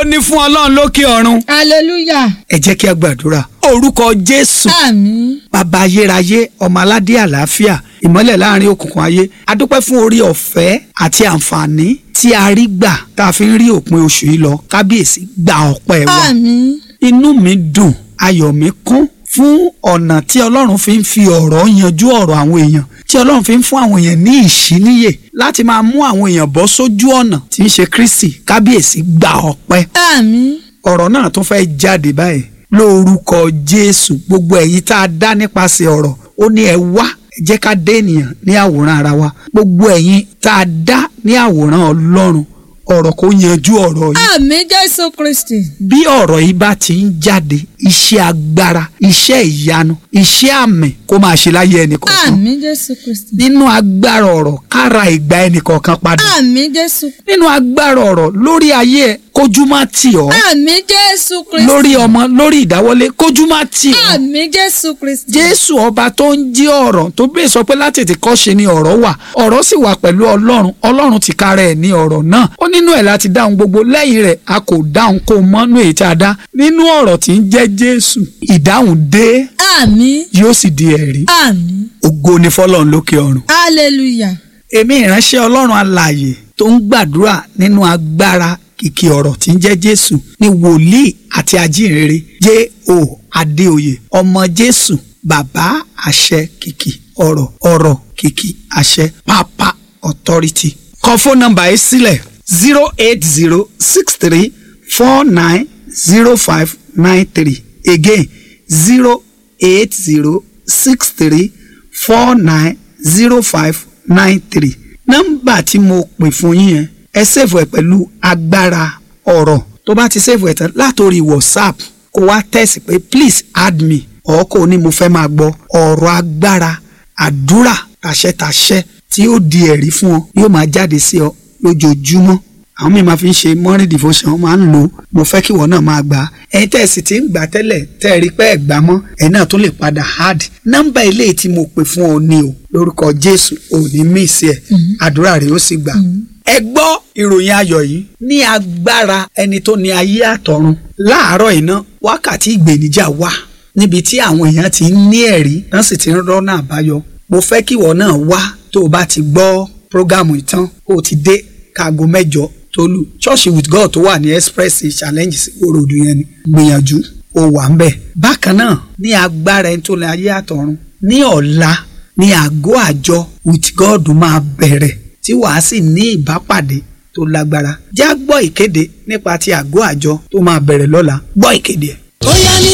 ó ní fún ọlọ́run lókè ọ̀run hallelujah ẹ jẹ́ kí a gbàdúrà orúkọ jésù àmín bàbá ayérayé ọmọ aládé àlàáfíà ìmọ́lẹ̀ láàrin òkùnkùn ayé a dúpẹ́ fún orí ọ̀fẹ́ àti àǹfààní tí a rí gbà tá a fi ń rí òpin oṣù yìí lọ kábíyèsí gba ọpẹ́ wa àmín inú mi dùn ayọ̀ mi kún fún ọ̀nà tí ọlọ́run fi ń fi ọ̀rọ̀ yanjú ọ̀rọ̀ àwọn èèyàn tí ọlọ́run fi ń fún àwọn èèyàn ní ìṣíníyè láti máa mú àwọn èèyàn bọ́ sójú ọ̀nà tí ń ṣe Kristi kábíyèsí gba ọpẹ́ àmín ọ̀rọ̀ náà tún fẹ́ jáde báyìí lórúkọ Jésù gbogbo ẹ̀yin tá a dá nípasẹ̀ ọ̀rọ̀ ó ní ẹ wá ẹ jẹ́ ká dé ènìyàn ní àwòrán ara wa gbogbo ẹ̀yin tá a dá ní àwòrán Ọlọ́run ọ̀rọ̀ kò yanjú ọ̀rọ̀ yìí àmín jésù kristi bí ọ̀rọ̀ yìí bá ti ń jáde iṣẹ́ agbára iṣẹ́ ìyanu iṣẹ́ àmì kó máa ṣe láyé ẹnìkọ̀ọ̀kan àmín jésù kristi nínú agbára ọ̀rọ̀ kára ìgbà ẹnìkọ̀ọ̀kan padà àmín jésù nínú agbára ọ̀rọ̀ lórí ayé ẹ kójú má tì ọ́ àmín jésù kristi lórí ọmọ lórí ìdáwọlé kójú má tì ọ́ àmín jésù kristi jésù ọba tó ń jí ọ̀rọ̀ tó bẹ́ẹ̀ sọ pé láti tètè kọ́ ṣe ni ọ̀rọ̀ wà ọ̀rọ̀ sì wà pẹ̀lú ọlọ́run ọlọ́run ti kára ẹ̀ ní ọ̀rọ̀ náà ó nínú ẹ̀ láti dáhùn gbogbo lẹ́yìn rẹ̀ a kò dáhùn kó mọ́nú èyí tí a dá nínú ọ̀rọ̀ tí ń jẹ́ jésù ìdáhùn dé àmín yóò sì di ẹ̀rí àmín ògo ni fọlọ́run lókè ọ̀run hallelujah èmi ìránṣẹ́ ọlọ́run alààyè tó ń gbàdúrà nínú agbára kìkì ọ̀rọ̀ tí ń jẹ́ jésù ní wòlíì àti ajínrere J.O. adéoyè ọmọ jésù bàbá àṣẹ kìkì ọ̀rọ̀ ọ̀rọ̀ kìkì àṣẹ pápá authority kọ fóònù nọ́mbà yìí sílẹ̀ zero eight zero six three four nine zero five nine three again zero eight zero six three four nine zero five nine three nọ́mbà tí mo pè fún yín yẹn ẹ ṣèfù ẹ pẹ̀lú agbára ọ̀rọ̀ tó bá ti ṣèfù ẹ tán látòrí whatsapp kó wá tẹ̀sí pé please add me ọ̀ kò ní mo fẹ́ máa gbọ́ ọ̀rọ̀ agbára àdúrà tàṣẹtàṣẹ tí ó di ẹ̀rí fún ọ yóò máa jáde sí ọ lójoojúmọ́ àwọn míì máa fi ń ṣe morning devotion wọ́n máa ń lò ó mo fẹ́ kí ìwọ náà máa gbà á ẹ̀yin tẹ́ ẹ sì ti ń gbà tẹ́lẹ̀ tẹ́ ẹ rí pé ẹ gbà mọ́ ẹ̀yin náà tún lè padà hard nọ́mbà eléyìí tí mo pè fún ọ ní o lórúkọ Jésù ò ní mí sí ẹ àdúrà rẹ ó sì gbà. ẹ gbọ́ ìròyìn ayọ̀ yìí ní agbára ẹni tó ní ayé àtọ̀run láàárọ̀ iná wákàtí ìgbèníjà wà níbi tí àwọn èèyàn ti ń ní ẹ̀rí wọ́n sì ti ń rọ́nà àbáyọ mo fẹ́ kí ìwọ náà wá tó o bá ti gbọ́ prógámù ìtàn kó o ti dé kaago mẹ́jọ tolu church with god tó wà ní express challenge sí òròdú yẹn ni gbìyànjú ó wà ń bẹ̀. bákan náà ní agbára ẹni tó lè ayé àtọ̀run ní ọ̀la ní àgọ́ àjọ with god máa bẹ̀rẹ̀ tí wàá sì ní ìbápàdé tó lágbára já gbọ́ ìkéde nípa ti àgọ́ àjọ tó máa bẹ̀rẹ̀ lọ́la gbọ́ ìkéde ẹ̀. ó yá ní